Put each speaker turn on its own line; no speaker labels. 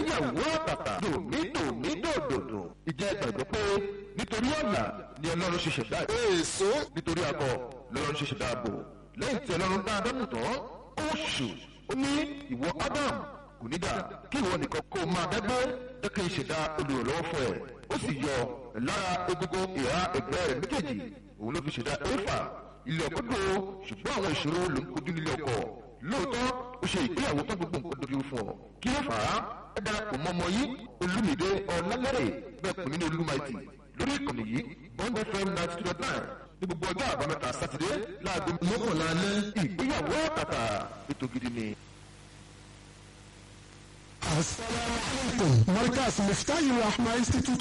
ìgbéyàwó àtàtà dòmídòmí dòdòdò ìjẹ́ ìgbàgbọ́ pé nítorí ọ̀nà ni ọlọ́run ṣe ṣẹ̀dá
èso
nítorí akọ lọ́lọ́run ṣe ṣẹ̀dá ààbò lẹ́yìn tí ọlọ́run dá ádámù tán ó ṣù ó ní ìwọ ádám kò ní dà kí ìwọ nìkan kó máa dẹ́gbẹ́ jẹ́ kí n ṣẹ̀dá olùrànlọ́wọ́ fún ẹ ó sì yọ lára egungun ìhà ẹ̀gbẹ́ rẹ̀ méjèèjì òun ló fi ṣẹ̀dá éfà ilé ọkọ dùn ó ṣùgbọ́n àwọn ìṣòro ló ń kojú nílé ọkọ lóòótọ́ ó ṣe ìgbéyàwó tó gbogbo nǹkan dojú fún ọ kí ló fà á ẹ darapọ̀ mọ́ ọmọ yìí olúmìdé ọ̀làlẹ́rẹ̀ bẹ́ẹ̀ pè mí ní olúmaìtì lórí ìkànnì yìí bond fm ninety two dot nine ní gbogbo ọjọ́ àbámẹ́ta sátidé láago
mọ́kànlá alẹ́
ìgbéyàwó àtàtà ètò gidi ni.
Assalamu alaikum. Markaz Miftahi Rahma Institute